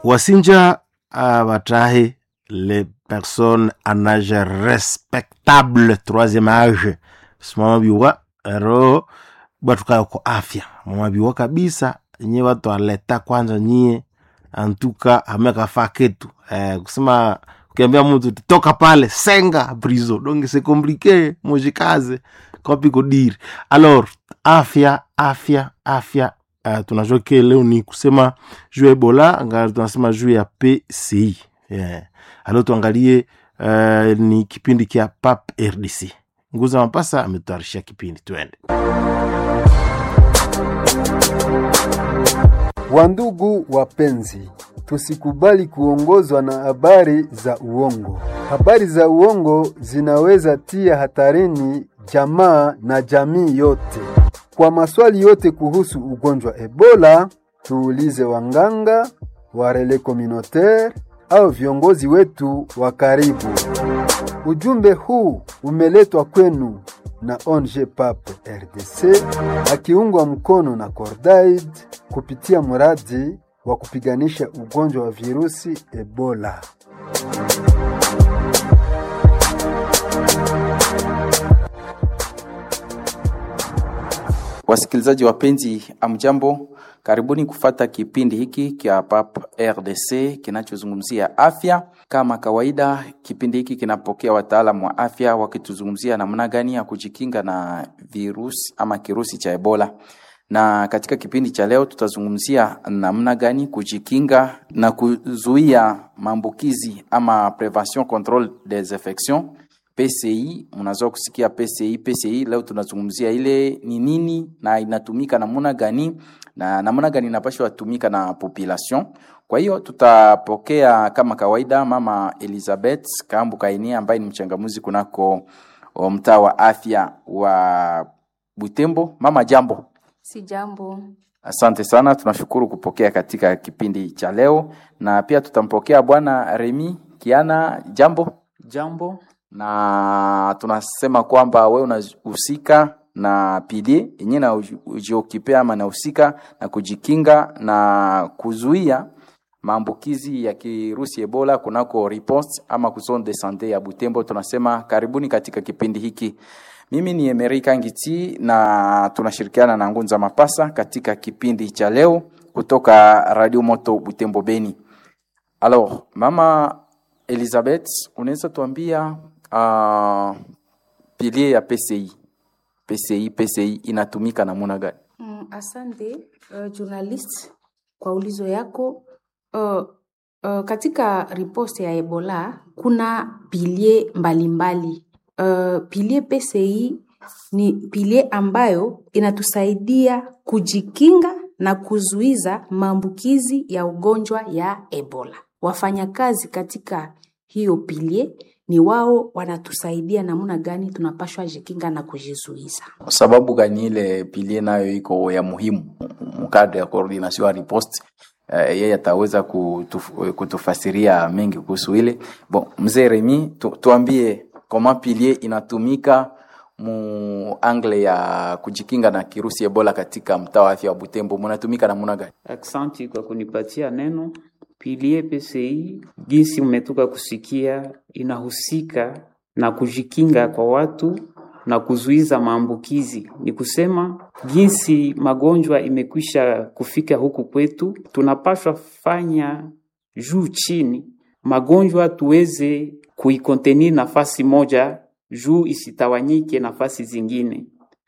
wasinja uh, batahe les personnes en âge respectable troisième âge simamabiwa ero batukayo ko afya mamabiwa kabisa nye watu aleta kwanza nyie antuka amekafaa ketu eh, kusema ukiambia mtu toka pale senga brizo donc c'est compliqué mujikaze kopiko diri alors afya afya afya uh, tunajua ke leo ni kusema juu ya ebola nga tunasema juu ya pci yeah. alo tuangalie uh, ni kipindi kya pap rdc nguza mapasa ametutaarishia kipindi twende Wandugu wapenzi, tusikubali kuongozwa na habari za uongo. Habari za uongo zinaweza tia hatarini jamaa na jamii yote. Kwa maswali yote kuhusu ugonjwa Ebola, tuulize wanganga, warele communautaire au viongozi wetu wa karibu. Ujumbe huu umeletwa kwenu na ONG PAP RDC akiungwa mkono na Cordaid kupitia mradi wa kupiganisha ugonjwa wa virusi Ebola. Wasikilizaji wapenzi, amjambo, karibuni kufata kipindi hiki kya PAP RDC kinachozungumzia afya. Kama kawaida, kipindi hiki kinapokea wataalamu wa afya wakituzungumzia namna gani ya kujikinga na virusi ama kirusi cha Ebola. Na katika kipindi cha leo tutazungumzia namna gani kujikinga na kuzuia maambukizi ama prevention control des infections PCI. Mnazoea kusikia PCI. PCI leo tunazungumzia ile ni nini na inatumika namna gani na namna gani inapaswa tumika na population. Kwa hiyo tutapokea kama kawaida mama Elizabeth Kambu Kainia ambaye ni mchangamuzi kunako mtaa wa afya wa Butembo. Mama, jambo. Si jambo. Asante sana, tunashukuru kupokea katika kipindi cha leo, na pia tutampokea bwana Remi Kiana. Jambo. Jambo. Na tunasema kwamba wewe unahusika na pili yenyewe na ujiokipea ama nahusika na kujikinga na kuzuia maambukizi ya kirusi Ebola kunako riposte ama zone de sante ya Butembo. Tunasema karibuni katika kipindi hiki. Mimi ni Emerika Ngiti na tunashirikiana na Ngunza Mapasa katika kipindi cha leo kutoka Radio Moto Butembo Beni. Alors, mama Elizabeth, unaweza tuambia uh, pilie ya PCI. PCI, PCI inatumika namna gani? Mm, asante uh, journalist kwa ulizo yako. Uh, uh, katika riposte ya Ebola kuna pilie mbalimbali uh, pilie PCI ni pilie ambayo inatusaidia kujikinga na kuzuiza maambukizi ya ugonjwa ya Ebola. Wafanyakazi katika hiyo pilie ni wao wanatusaidia namna gani tunapashwa jikinga na kujizuiza. Sababu gani ile pilie nayo iko ya muhimu mkadre ya coordination ya riposte uh, yeye ataweza kutuf, kutufasiria mengi kuhusu ile. Bon, mzee Remi tu, tuambie kama pilie inatumika mu angle ya kujikinga na kirusi Ebola katika mtaa wa afya wa Butembo, munatumika namna gani? Aksanti kwa kunipatia neno. Pilie PCI jinsi mmetoka kusikia, inahusika na kujikinga kwa watu na kuzuiza maambukizi. Ni kusema jinsi magonjwa imekwisha kufika huku kwetu, tunapaswa fanya juu chini magonjwa tuweze kuikonteni nafasi moja juu isitawanyike nafasi zingine.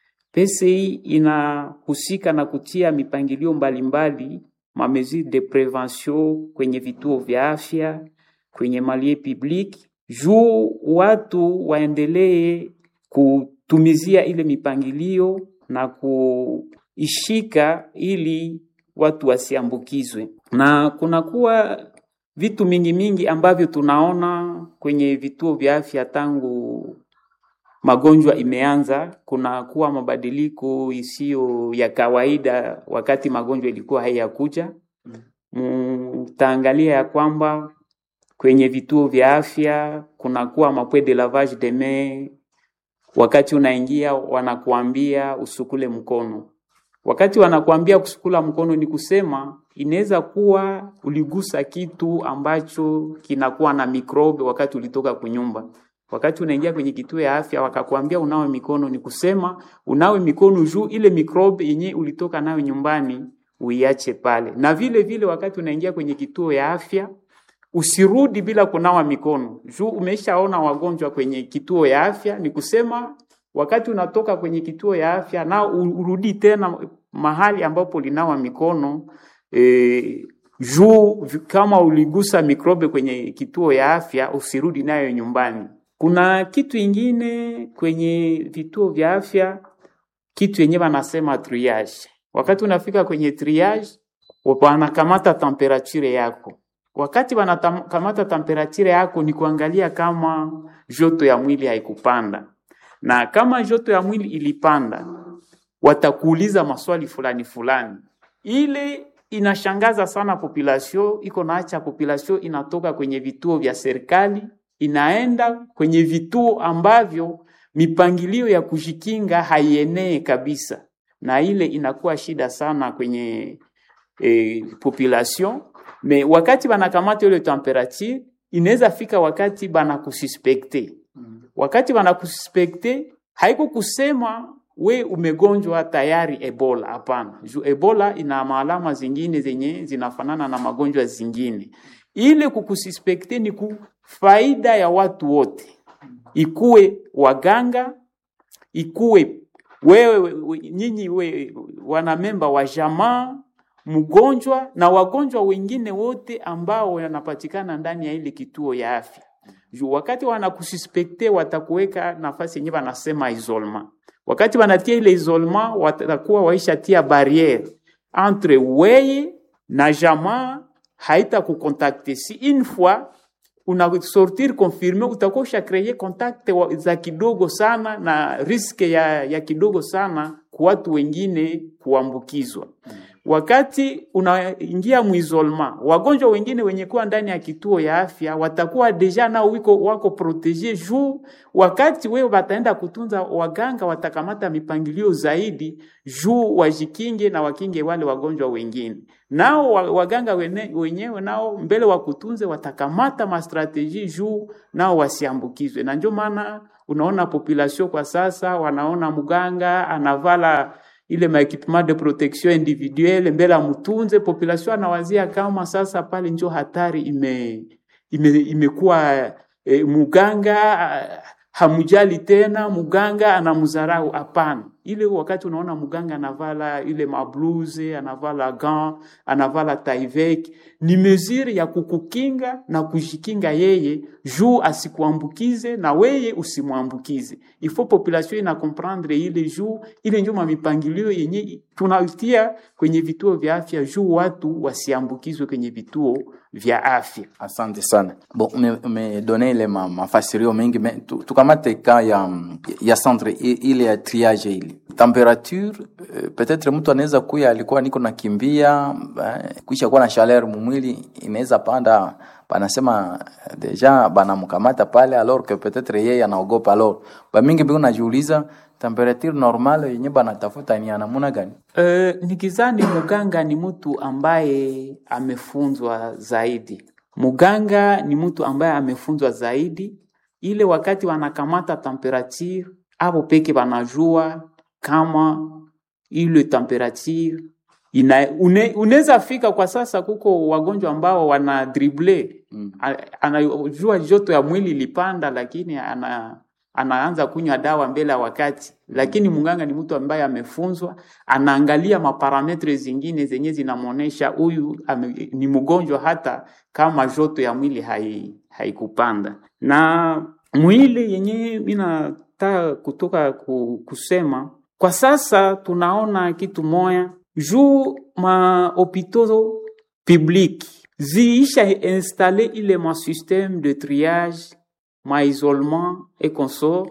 PCI inahusika na kutia mipangilio mbalimbali ma mesure de prevention kwenye vituo vya afya, kwenye malie public, juu watu waendelee kutumizia ile mipangilio na kuishika ili watu wasiambukizwe. Na kunakuwa vitu mingi mingi ambavyo tunaona kwenye vituo vya afya tangu magonjwa imeanza, kuna kuwa mabadiliko isiyo ya kawaida wakati magonjwa ilikuwa haiyakuja. Mtaangalia ya kwamba kwenye vituo vya afya kunakuwa mapwe de lavage de main, wakati unaingia wanakuambia usukule mkono. Wakati wanakuambia kusukula mkono, ni kusema inaweza kuwa uligusa kitu ambacho kinakuwa na mikrobe wakati ulitoka kunyumba. Wakati unaingia kwenye kituo ya afya wakakwambia unawe mikono, ni kusema unawe mikono juu ile mikrobe yenye ulitoka nayo nyumbani uiache pale. Na vile vile wakati unaingia kwenye kituo ya afya usirudi bila kunawa mikono juu umeshaona wagonjwa kwenye kituo ya afya. Ni kusema wakati unatoka kwenye kituo ya afya na urudi tena mahali ambapo linawa mikono e, juu kama uligusa mikrobe kwenye kituo ya afya usirudi nayo nyumbani. Kuna kitu ingine kwenye vituo vya afya, kitu yenye wanasema triage. Wakati unafika kwenye triage, wanakamata temperature yako. Wakati wanakamata temperature yako, ni kuangalia kama joto ya mwili haikupanda, na kama joto ya mwili ilipanda, watakuuliza maswali fulani fulani. Ile inashangaza sana population, iko naacha population inatoka kwenye vituo vya serikali inaenda kwenye vituo ambavyo mipangilio ya kujikinga haienee kabisa, na ile inakuwa shida sana kwenye e, population. Me wakati banakamata ile temperature, inaweza fika wakati banakususpekte. Wakati banakususpekte, haiko kusema we umegonjwa tayari Ebola. Hapana, juu Ebola ina maalama zingine zenye zinafanana na magonjwa zingine. Ile kukususpekte ni ku faida ya watu wote, ikuwe waganga, ikuwe wewe we, nyinyi we, wanamemba wa jamaa, mgonjwa na wagonjwa wengine wote ambao wanapatikana ndani ya ile kituo ya afya. Juu wakati wanakususpekte watakuweka nafasi yenyewe wanasema isolement. Wakati wanatia ile isolement, watakuwa waishatia barriere entre weye na jamaa haita kukontakte si une fois una sortir confirme, utakuwa usha kreye kontakte za kidogo sana na riske ya, ya kidogo sana kwa watu wengine kuambukizwa. Wakati unaingia muisolema, wagonjwa wengine wenye kuwa ndani ya kituo ya afya watakuwa deja nao wiko wako protege juu, wakati wewe wataenda kutunza, waganga watakamata mipangilio zaidi juu wajikinge na wakinge wale wagonjwa wengine. Nao waganga wene, wenyewe nao mbele wa kutunze watakamata mastrateji juu nao wasiambukizwe, na ndio maana unaona population kwa sasa wanaona mganga anavala ile maekipement de protection individuelle mbele amutunze population, anawazia kama sasa pale njo hatari ime, ime, imekuwa e, muganga hamujali tena, muganga anamzarau. Hapana, ile wakati unaona muganga anavala ile mabluze, anavala gant, anavala taivek, ni mesure ya kukukinga na kujikinga yeye juu asikuambukize na weye usimwambukize. Ifo population ina comprendre ile juu ile njuma mipangilio yenye tunatia kwenye vituo vya afya juu watu wasiambukizwe kwenye vituo vya afya. Asante sana. Bon, umedone ile ma, mafasirio mengi me, tu, tukamate ka ya, ya centre ile ya triage ile temperature peut-être mtu anaweza kuya alikuwa niko nakimbia eh, kuisha kuwa na chaleur mumwili inaweza panda, banasema deja banamkamata pale alors que peut-être yeye anaogopa. Alors bamingi biko najiuliza temperature normale yenye banatafuta ni anamuna gani? Uh, nikizani muganga ni mtu ambaye amefunzwa zaidi. Muganga ni mtu ambaye amefunzwa zaidi, ile wakati wanakamata temperature abo peke banajua kama ile temperature ina une, unaweza fika kwa sasa, kuko wagonjwa ambao wana drible mm. Anajua joto ya mwili ilipanda, lakini ana anaanza kunywa dawa mbele ya wakati, lakini mganga ni mtu ambaye amefunzwa, anaangalia maparametre zingine zenye zinamuonesha huyu ni mgonjwa hata kama joto ya mwili hai haikupanda. Na mwili yenye mina ta kutoka kusema kwa sasa tunaona kitu moya juu ma hopitaux public ziisha installe ile ma système de triage ma isolement et consort,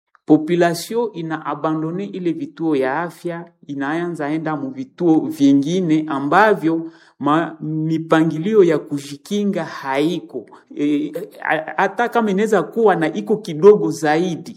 population ina abandone ile vituo ya afya, inaanza enda mu vituo vingine ambavyo ma, mipangilio ya kujikinga haiko hata e, kama inaweza kuwa na iko kidogo zaidi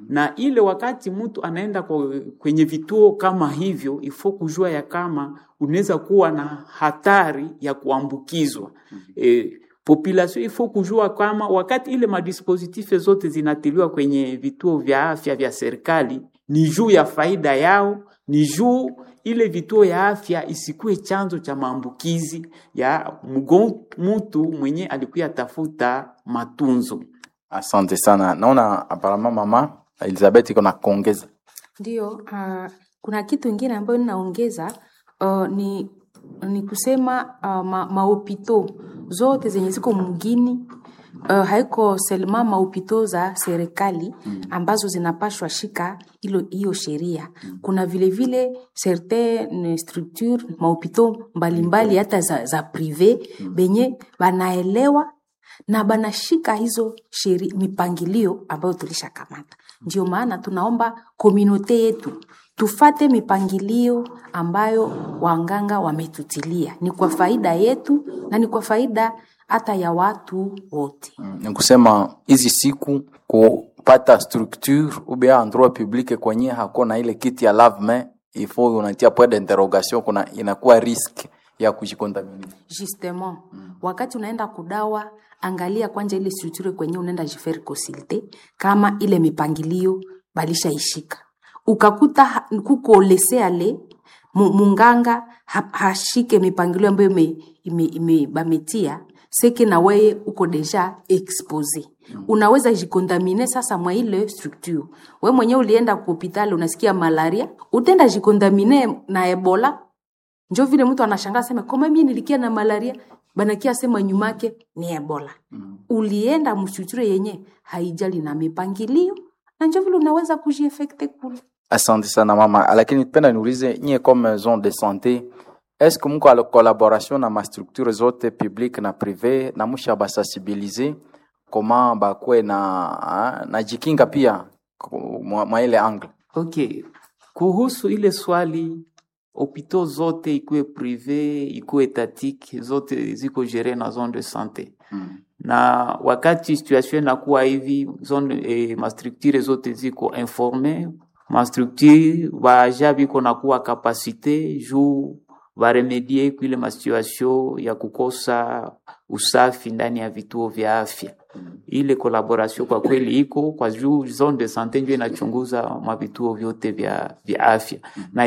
na ile wakati mtu anaenda kwa, kwenye vituo kama hivyo ifo kujua ya kama unaweza kuwa na hatari ya kuambukizwa e, population ifo kujua kama wakati ile madispositif zote zinatiliwa kwenye vituo vya afya vya serikali ni juu ya faida yao, ni juu ile vituo ya afya isikuwe chanzo cha maambukizi ya mgon, mtu mwenye alikuya tafuta matunzo. Asante sana. Naona aparama mama Elizabeth iko na kuongeza. Ndio, uh, kuna kitu ingine ambayo ninaongeza uh, ni, ni kusema uh, ma, maopito zote zenye ziko mgini uh, haiko selma maopito za serikali ambazo zinapashwa shika hilo hiyo sheria. Kuna vile vile certaine structure maopito mbalimbali hata za, za prive benye banaelewa na banashika hizo sheri, mipangilio ambayo tulishakamata. Ndio maana tunaomba komunote yetu tufate mipangilio ambayo wanganga wametutilia, ni kwa faida yetu na ni kwa faida hata ya watu wote. Ni kusema hizi siku kupata structure ube endroit public kwenye hakuna ile kiti ya lave main il faut unatia point d'interrogation, kuna inakuwa risk ya kujikontamini. Justement, wakati unaenda kudawa, angalia kwanja ile structure kwenye unaenda jifere consulte kama ile mipangilio balishaishika. Ukakuta ha- kuko leseale mu- munganga ha, hashike mipangilio ambayo ime, ime, ime bametia seke na weye uko deja expose unaweza jikontamine sasa mwa ile structure. We mwenyewe ulienda ku hospitali unasikia malaria, utenda jikontamine na ebola njo vile mtu anashangaa sema kama mimi nilikia na malaria banakia sema nyumake ni ebola mm. ulienda mshuchure yenye haijali na mipangilio na njo vile unaweza kujiefekte kule Asante sana mama, lakini penda niulize nyie comme maison de santé est-ce que mko ala collaboration na mastructure zote publique na privé na musha basensibilize koma bakwe na ah, na jikinga pia ku- mwa mwa ile angle Okay, kuhusu ile swali hopito zote ikuwe prive ikuwe etatike zote ziko gere na zone de sante mm. na wakati situation inakuwa hivi zone eh, mastructure zote ziko informe mastructure baja biko nakuwa kapasite juu baremedie kuile masituation ya kukosa usafi ndani ya vituo vya afya ile collaboration kwa kweli iko kwa juu zone de sante ndio inachunguza mavituo vyote vya, vya afya na